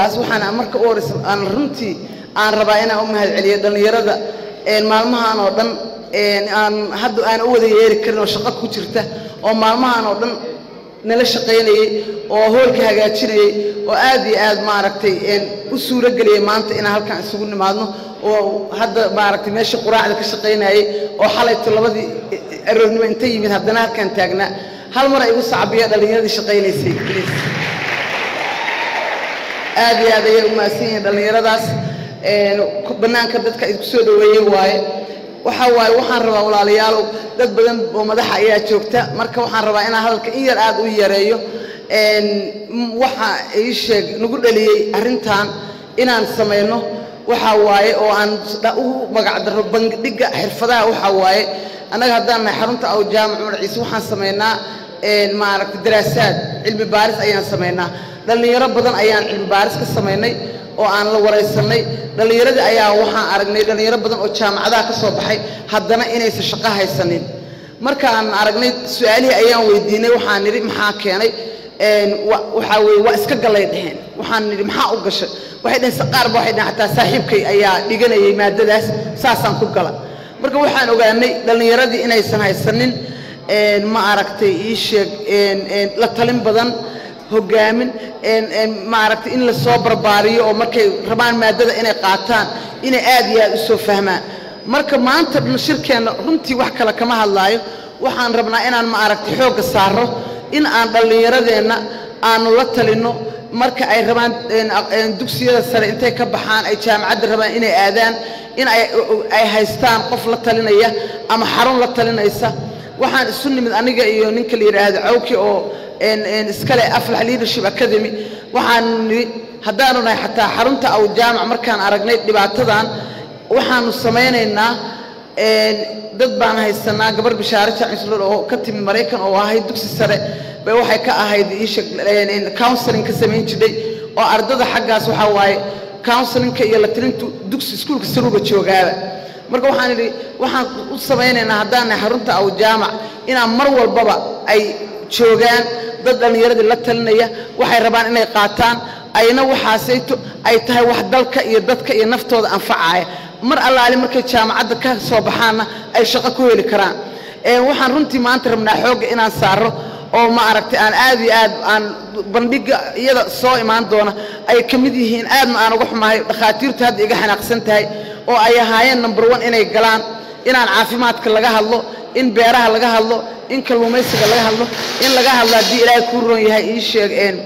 taas waxaan marka u horeysa aan runtii aan rabaa inaan u mahadceliyo dhallinyarada maalmahan oo dhan aan hadda aan u wada yeeri karin oo shaqo ku jirta oo maalmahan oo dhan nala shaqaynayey oo hoolka hagaajinayey oo aad iyo aad maaragtay u suuro geliyey maanta inaan halkan isugu nimaadno oo hadda maaragtay meeshii quraacda ka shaqaynayey oo xalayto labadii aroornimo inta yimid haddana halkan taagnaa hal mar ay igu sacabiya dhallinyaradii shaqaynaysay please aad iyo aad ayay u mahadsan yihiin dhallinyaradaas bannaanka dadka idinku soo dhoweeyey waaye waxa waaye waxaan rabaa walaalayaalow dad badan oo madaxa ayaa joogta marka waxaan rabaa inaan hadalka in yar aad u yareeyo waxa ii sheeg nagu dhaliyey arrintan inaan samayno waxa waaye oo aan ugu magacdaro bandhigga xirfadaha waxa waaye annaga haddaan nahay xarunta aw jaamac cumar ciise waxaan samaynaa maaragtay daraasaad cilmi baaris ayaan samaynaa dhallinyaro badan ayaan cilmi baaris ka samaynay oo aan la waraysanay dhallinyaradii ayaa waxaan aragnay dhallinyaro badan oo jaamacadaha ka soo baxay haddana inaysan shaqo haysanin markaan aragnay su-aalihii ayaan weydiinay waxaan nidhi maxaa keenay waxaa weye waa iska gallay dheheen waxaan nidhi maxaa u gashay waxay dheheen qaarba waxay dheheen xataa saaxiibkay ayaa dhiganayay maadadaas saasaan ku gala marka waxaan ogaanay dhallinyaradii inaysan haysanin ma aragtay ii sheeg la talin badan hogaamin maaragtay in la soo barbaariyo oo markay rabaan maadada inay qaataan inay aad iyo aad u soo fahmaan marka maanta shirkeenna runtii wax kale kama hadlaayo waxaan rabnaa inaan ma aragtay xoogga saaro in aan dhallinyaradeenna aanu la talinno marka ay rabaan dugsiyada sare intay ka baxaan ay jaamacadda rabaan inay aadaan in ay haystaan qof la talinaya ama xarun la talinaysa waxaan isu nimid aniga iyo ninka la yidhaahdo cawki oo iskale aflax leadership academy waxaan nidhi haddaanu nahay xataa xarunta aw jaamac markaan aragnay dhibaatadan waxaanu samaynaynaa dad baan haysanaa gabar bishaare jaacislool oo ka timid maraykan oo ahayd dugsi sare bay waxay ka ahayd iisha counseling ka samayn jirdhay oo ardada xaggaas waxaa waaye counselinka iyo la tilintu dugsi iskuulka saruuba joogaaba marka waxaan idhi waxaan u samaynaynaa haddaan nahay xarunta aw jaamac inaan mar walbaba ay joogaan dad dhallinyaradii la talinaya waxay rabaan inay qaataan ayna waxaasayto ay tahay wax dalka iyo dadka iyo naftooda anfacaya mar allaali markay jaamacadda ka soo baxaanna ay shaqo ku heli karaan waxaan runtii maanta rabnaa xoogga inaan saaro oo ma aragtay aan aad iyo aad aan bandhigga iyada soo imaan doona ay ka mid yihiin aadna aan uga xumahay dhakhaatiirtu hadda iga xanaaqsan tahay oo ay ahaayeen number one inay galaan inaan caafimaadka laga hadlo in beeraha laga hadlo in kalluumaysiga laga hadlo in laga hadlo haddii ilaahay kuu roon yahay ii sheeg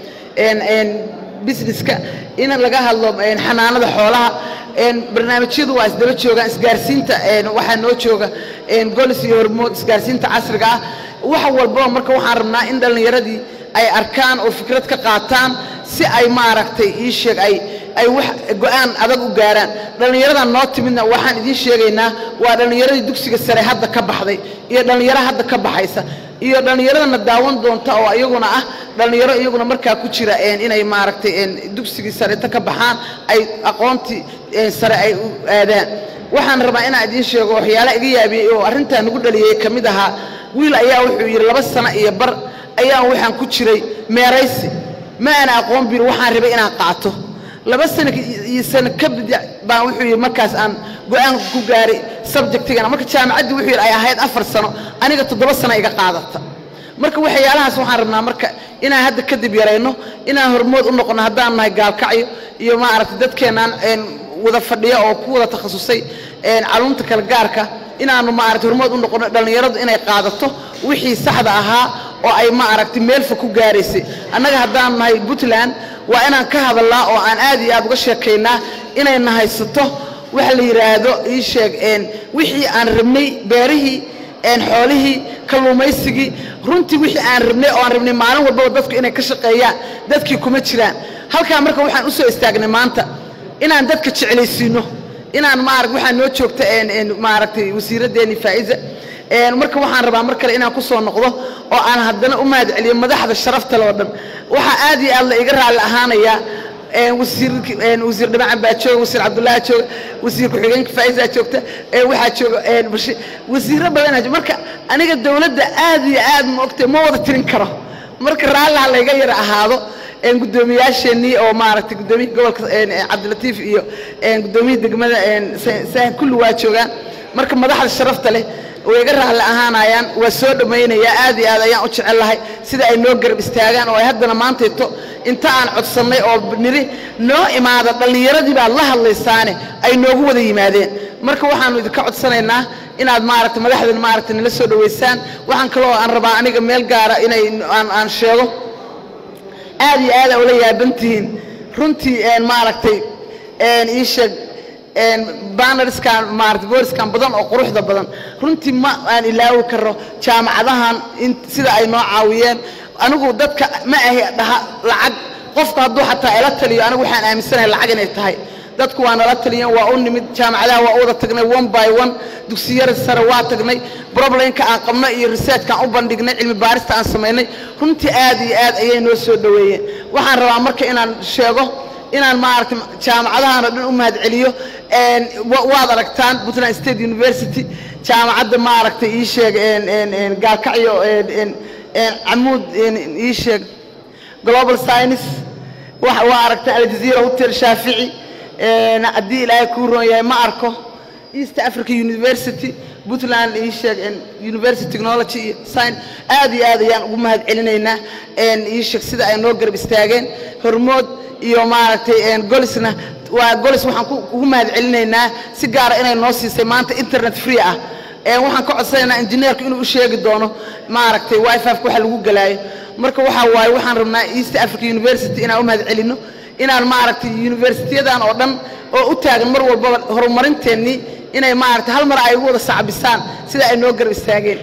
businesska in laga hadlo xanaanada xoolaha barnaamijyadu waa isdaba joogaan isgaarsiinta waxaa noo jooga golis iyo hormood isgaarsiinta casriga ah wax walbaba marka waxaan rabnaa in dhallinyaradii ay arkaan oo fikrad ka qaataan si ay maaragtay ii sheeg ay ay wax go-aan adag u gaaraan dhallinyaradan noo timidna waxaan idiin sheegaynaa waa dhallinyaradii dugsiga sare hadda ka baxday iyo dhallinyaro hadda ka baxaysa iyo dhallinyaradana daawan doonta oo iyaguna ah dhallinyaro iyaguna markaa ku jira inay maaragtay dugsigii sareta ka baxaan ay aqoontii sare ay u aadaan waxaan rabaa inaan idiin sheego waxyaalaha iga yaabiyey oo arrintaa nagu dhaliyey ka mid ahaa wiil ayaa wuxuu yidhi laba sano iyo bar ayaan waxaan ku jiray meeraysi ma ana aqoon bir waxaan rabay inaan qaato laba sano iyo sano kabid baan wuxuu yidhi markaas aan go-aan ku gaaray subjectigana marka jaamacaddii wuxuu yidhi ay ahayd afar sano aniga toddoba sano iga qaadata marka waxyaalahaas waxaan rabnaa marka inaan hadda kadib yarayno inaan hormood u noqono haddaan nahay gaalkacyo iyo maaragtay dadkeenaan wada fadhiya oo ku wada takhasusay calumta kala gaarka inaanu maaragtay hormood u noqono dhallinyaradu inay qaadato wixii saxda ahaa oo ay maaragtay meelfa ku gaaraysay annaga haddaan nahay puntland waa inaan ka hadalnaa oo aan aad iyo aad uga sheekaynaa inayna haysato waxa la yidhaahdo ii sheeg wixii aan rabnay beerihii xoolihii kalluumaysigii runtii wixii aan rabnay oo aan rabnay maalin walbaba dadku inay ka shaqeeyaan dadkii kuma jiraan halkaa marka waxaan u soo istaagnay maanta inaan dadka jeclaysiino inaan maarag waxaa noo joogta maaragtay wasiiraddeeni faa'iza marka waxaan rabaa mar kale inaan ku soo noqdo oo aan haddana u mahad celiyo madaxda sharafta loo dhan waxaa aad iyo aad la iga raalli ahaanayaa wasiir wasiir dhimacan baa jooga wasiir cabdullaahi jooga wasiir ku-xigeenka faa'iza joogta waxaa jooga bashi wasiiro badanaa jooga marka aniga dowladda aad iyo aad ma ogtay ma wada tirin karo marka raalliha layga yara ahaado guddoomiyaasheenii oo maaragtay guddoomiyaha gobolka cabdilatiif iyo guddoomiyaha degmada saahin kulli waa joogaan marka madaxda sharafta leh way iga raalli ahaanayaan waa soo dhammaynayaa aad iyo aad ayaan u jecel lahay sida ay noo garab istaagaan oo ay haddana maantayto inta aan codsannay oo niri noo imaada dhallinyaradii baad la hadlaysaane ay noogu wada yimaadeen marka waxaanu idinka codsanaynaa inaad maaragtay madaxdan maaragtay nala soo dhoweysaan waxaan kaloo aan rabaa aniga meel gaara inay aan aan sheego aad iyo aad aa ula yaabantihiin runtii maaragtay ii sheeg banarskan maarata booriskan badan oo quruxda badan runtii ma aan ilaawi karo jaamacadahan sida ay noo caawiyeen anigu dadka ma ahi dhaha lacag qofku hadduu xataa ila taliyo anigu waxaan aaminsanahay lacag inay tahay dadku waa nala taliyeen waa u nimid jaamacadaha waa u wada tagnay one by one dugsiyada sare waa tagnay problemka aan qabno iyo researchkaan u bandhignay cilmi baarista aan samaynay runtii aad iyo aad ayay noo soo dhoweeyeen waxaan rabaa marka inaan sheego inaan maaragtay jaamacadahan oo dhan u mahadceliyo waad aragtaan puntland state university jaamacadda maaragtay ii sheeg gaalkacyo camuud ii sheeg global science waa aragtaan aljazeera hotel shaafici haddii ilaahay kuu roon yahay ma arko east africa university puntland ii sheeg university technology iyo science aad iyo aad ayaan ugu mahad celinaynaa ii sheeg sida ay noo garab istaageen hormood iyo maaragtay golisna waa golis waxaan ugu mahad celinaynaa si gaara inay noo siisay maanta internet free ah waxaan ka codsanaynaa injineerku inuu u sheegi doono maaragtay wifafka waxa lagu galaayo marka waxaa waaye waxaan rabnaa east africa university inaan u mahad celino inaan maaragtay universitiyadan oo dhan oo u taagan mar walbaba horumarinteennii inay maaragtay hal mar ay ugu wada sacbisaan sida ay noo garab istaageen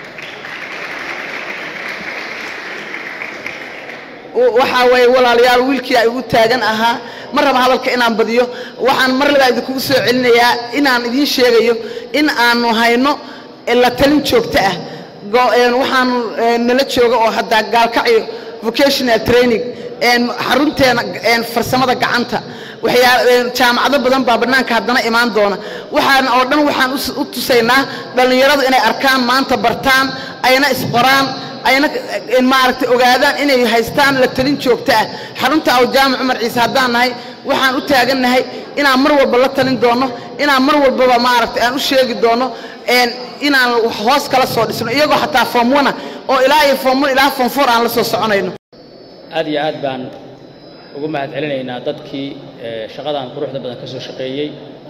waxaa weeye walaalayaal wiilkii ay ugu taagan ahaa ma raba hadalka inaan badiyo waxaan mar labaa idinkugu soo celinayaa inaan idiin sheegayo in aanu hayno la talin joogto ah waxaanu nala jooga oo haddaa gaalkacyo vocational training xarunteena farsamada gacanta jaamacado badan baa bannaanka haddana imaan doona waxaan oo dhan waxaan u tusaynaa dhallinyaradu inay arkaan maanta bartaan ayna isqoraan ayna maaragtay ogaadaan inay haystaan la talin joogto ah xarunta aw jaamac cumar ciise haddaan nahay waxaan u taagannahay inaan mar walba la talin doono inaan mar walbaba maaragtay aan u sheegi doono inaan hoos kala soo dhisno iyagoo xataa form one oo ilaa iyo form one ilaa form four aan la soo soconayno aad iyo aad baan ugu mahad celinaynaa dadkii shaqadan quruxda badan ka soo shaqeeyey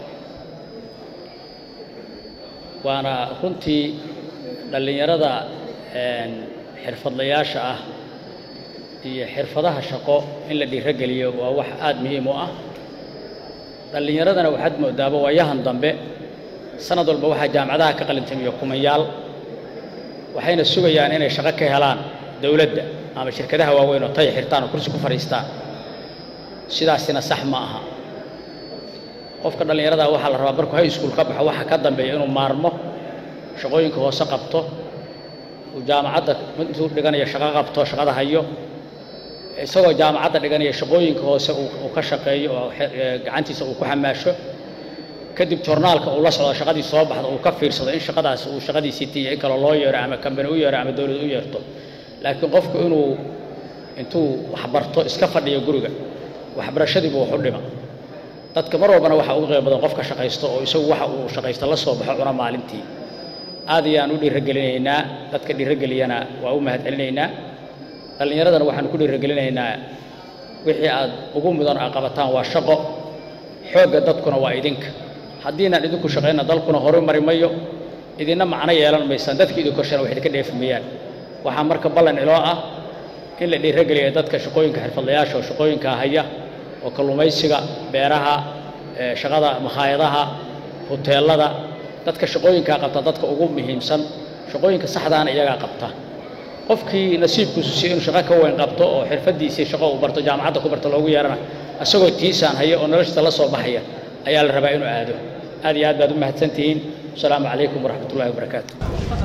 waana runtii dhallinyarada xirfadlayaasha ah iyo xirfadaha shaqo in la dhiirogeliyo waa wax aad muhiim u ah dhallinyaradana waxaad moodaaba waayahan dambe sanad walba waxaa jaamacadaha ka qalintamiyo kumayaal waxayna sugayaan inay shaqo ka helaan dowladda ama shirkadaha waaweyn oo tay xirtaan oo kursi ku fadhiistaan sidaasina sax ma aha qofka dhallinyarada waxaa la rabaa markuu high school ka baxo waxa ka dambeeya inuu maarmo shaqooyinka hoose qabto uu jaamacadda intuu dhiganayo shaqo qabto shaqada hayo isagoo jaamacadda dhiganaya shaqooyinka hoose uu ka shaqeeyo oo gacantiisa uu ku xamaasho kadib jornaalka uu la socdo shaqadii soo baxda uu ka fiirsado in shaqadaas uu shaqadiisii tiiyo in kaloo loo yeero ama kambani u yeero ama dowlad u yeerto laakiin qofku inuu intuu waxbarto iska fadhiyo guriga waxbarashadiibu wax u dhima dadka mar walbana waxaa ugu qayb badan qofka shaqaysto oo isagu waxa uu shaqaysto la soo baxo cuna maalintii aad ayaan u dhiiragelinaynaa dadka dhiirageliyana waa u mahad celinaynaa dhallinyaradana waxaan ku dhiiragelinaynaa wixii aad ugu mudan aa qabataan waa shaqo xoogga dadkuna waa idinka haddiinaan idinku shaqayna dalkuna horumari mayo idinna macno yeelan maysaan dadka idin korshana wax idinka dheefi mayaan waxaa marka ballan iloo ah in la dhiirageliya dadka shaqooyinka xirfadlayaasha oo shaqooyinka haya oo kalluumaysiga beeraha shaqada makhaayadaha huteelada dadka shaqooyinkaa qabta dadka ugu muhiimsan shaqooyinka saxdaana iyagaa qabta qofkii nasiibkiisu si inuu shaqo ka weyn qabto oo xirfadiisii shaqo uu barto jaamacadda ku barto loogu yeerana isagoo tiisaan haya oo noloshiisa la soo baxaya ayaa la rabaa inuu aado aad iyo aad baad u mahadsantihiin asalaamu calaykum waraxmat ullahi wabarakaatu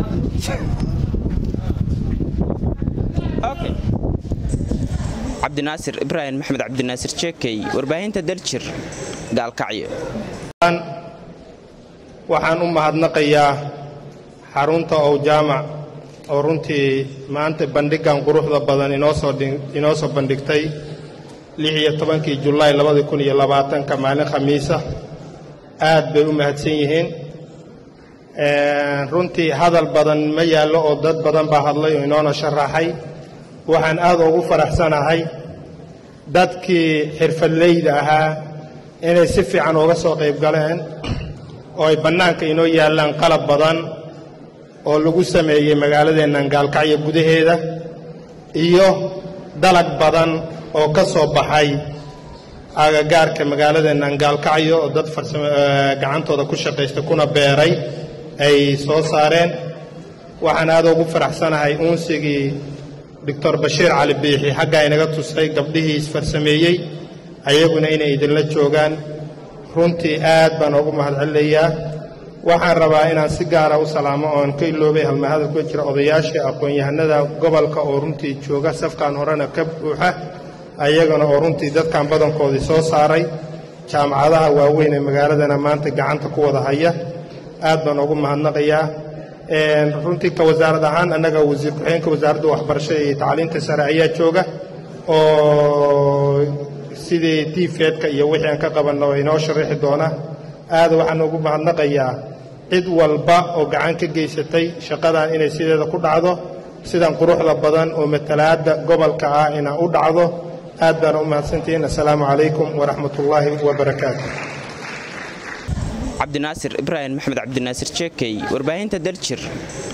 cabdinaasir ibraahim maxamed cabdinaasir jeekey warbaahinta daljir gaalkacyo waxaan u mahadnaqayaa xarunta ow jaamac oo runtii maanta bandhigan quruxda badan inoosoo inoo soo bandhigtay lix iyo tobankii julaay labadi kun iyo labaatanka maalin khamiisa aad bay u mahadsan yihiin runtii hadal badan ma yaallo oo dad badan baa hadlay oo inoona sharaxay waxaan aad ugu faraxsanahay dadkii xirfadleyda ahaa inay si fiican uga soo qayb galeen oo ay bannaanka inoo yaallaan qalab badan oo lagu sameeyey magaaladeennan gaalkacyo gudaheeda iyo dalag badan oo ka soo baxay agagaarka magaaladeennan gaalkacyo oo dad gacantooda ku shaqaysta kuna beeray ay soo saareen waxaan aad ugu faraxsanahay uunsigii doctor bashiir cali biixi xaggaa inaga tusay gabdhihii isfarsameeyey ayaguna inay idinla joogaan runtii aad baan ugu mahadcelinayaa waxaan rabaa inaan si gaara u salaamo oon ka iloobay halmahadal ku jira odayaashii aqoon-yahanada gobolka oo runtii jooga safkan horena ka buuxa ayagana oo runtii dadkan badankoodii soo saaray jaamacadaha waaweyn ee magaaladana maanta gacanta ku wada haya aad baan ugu mahadnaqayaa runtii ka wasaarad ahaan annaga wasiir ku-xigeenka wasaaradda waxbarashada iyo tacliinta sare ayaa jooga oo sidii tiifeedka iyo wixii aan ka qabanna oo inoo sharaxi doona aad waxaan ugu mahadnaqayaa cid walba oo gacan ka geysatay shaqadan inay sideeda ku dhacdo sidan quruxda badan oo matalaadda gobolka ah ina u dhacdo aad baan u mahadsantihiin assalaamu calaykum waraxmatullaahi wabarakaatu cabdinaasir ibraahim maxmed cabdinaasir jeekey warbaahinta daljir